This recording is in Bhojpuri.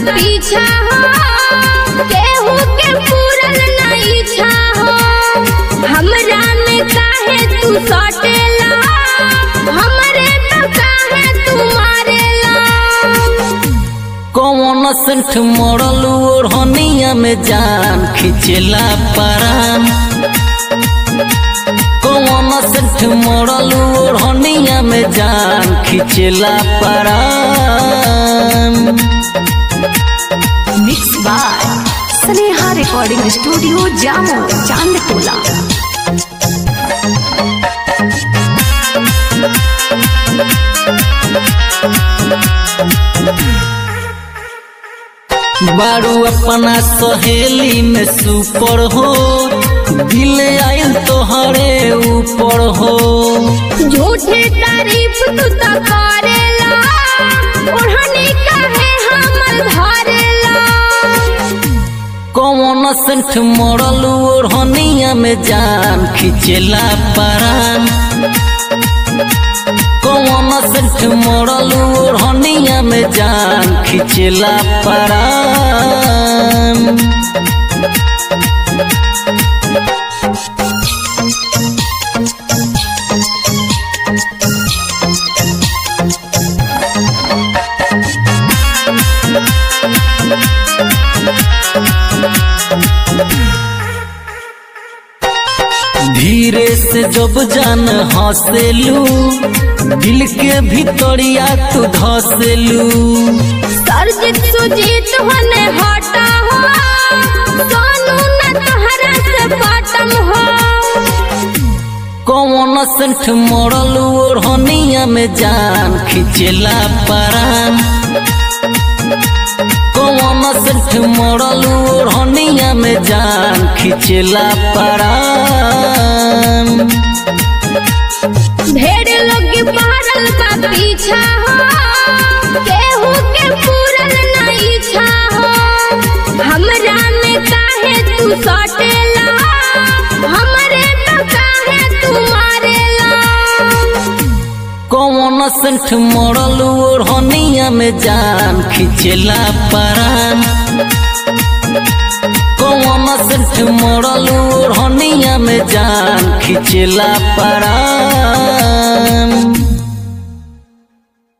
पीछा हो केहू के पूरल ना इच्छा हो हमरा में काहे तू सटेला हमरे तो काहे तू मारेला कौन सेंठ मरल ओढ़निया में जान खिंचेला परान कौन सेंठ मरल ओढ़निया में जान खिंचेला परान mix by Sneha recording studio जामो चांदटोला बारू अपना सहेली में सुपर हो दिल आयल तोहरे ऊपर हो झूठे तारीफ तू तो करेला ओढ़नी काहे हमर धरेला कौन सेंठ मरल ओढ़निया में जान खिंचेला परान कौन सेंठ मरल ओढ़निया में जान खिंचेला परान धीरे से जब जान हंसेलू दिल के भीतरिया तू धसेलू सरजित सुजीत होने हटा हो सोनू न तोहरा से बटम हो कौन सेंठ मरल ओढ़निया में जान खिंचेला परान कौन सेंठ मरल ओढ़निया में जान खिंचेला परान ढेर लोग पहरल बा पीछा हो केहू के पूरल ना इच्छा हो हमरा में काहे तू सटेला हमरे तो काहे तू मारेला कौन सेंठ मरल ओढ़निया में जान खिंचेला परान कौन सेंठ मरल ओढ़निया में जान खिंचेला परान